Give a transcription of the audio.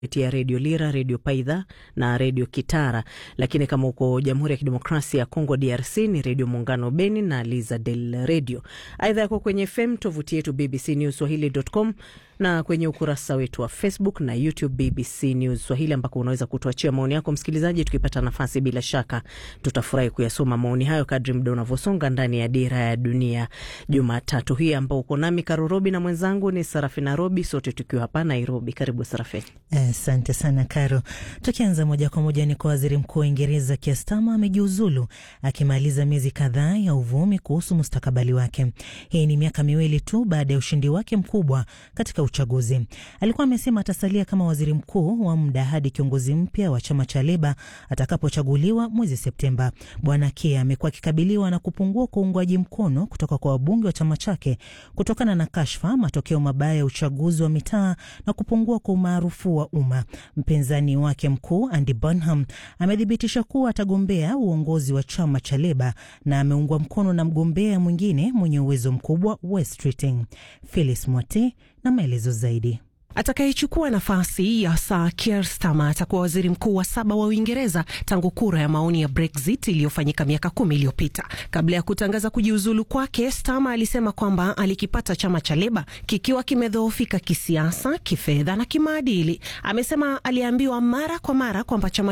kupitia redio Lira, redio Paidha na redio Kitara, lakini kama uko Jamhuri ya Kidemokrasia ya Kongo DRC ni redio Muungano Beni na Liza del Radio. Aidha yako kwenye FM, tovuti yetu BBC News Swahili.com na kwenye ukurasa wetu wa Facebook na YouTube BBC News Swahili, ambako unaweza kutuachia maoni yako msikilizaji. Tukipata nafasi, bila shaka tutafurahi kuyasoma maoni hayo kadri muda unavyosonga ndani ya Dira ya Dunia Jumatatu hii, ambao uko nami Karurobi na mwenzangu ni Sarafina Robi, sote tukiwa hapa Nairobi. Karibu Sarafina. Asante sana Karo. Tukianza moja kwa moja ni kwa waziri mkuu wa Uingereza Keir Starmer amejiuzulu akimaliza miezi kadhaa ya uvumi kuhusu mustakabali wake. Hii ni miaka miwili tu baada ya ushindi wake mkubwa katika uchaguzi. Alikuwa amesema atasalia kama waziri mkuu wa muda hadi kiongozi mpya wa chama cha Leba atakapochaguliwa mwezi Septemba. Bwana Keir amekuwa akikabiliwa na kupungua kwa uungwaji mkono kutoka kwa wabunge wa chama chake kutokana na kashfa, matokeo mabaya ya uchaguzi wa mitaa na kupungua kwa umaarufu wa umma. Mpinzani wake mkuu Andy Burnham amethibitisha kuwa atagombea uongozi wa chama cha Leba na ameungwa mkono na mgombea mwingine mwenye uwezo mkubwa Wes Keating. Phyllis Mwati na maelezo zaidi. Atakayechukua nafasi ya Sir Keir Starmer atakuwa waziri mkuu wa saba wa Uingereza tangu kura ya maoni ya Brexit iliyofanyika miaka kumi iliyopita. Kabla ya kutangaza kujiuzulu kwake, Starmer alisema kwamba alikipata chama cha Leba kikiwa kimedhoofika kisiasa, kifedha na kimaadili. Amesema aliambiwa mara kwa mara kwamba chama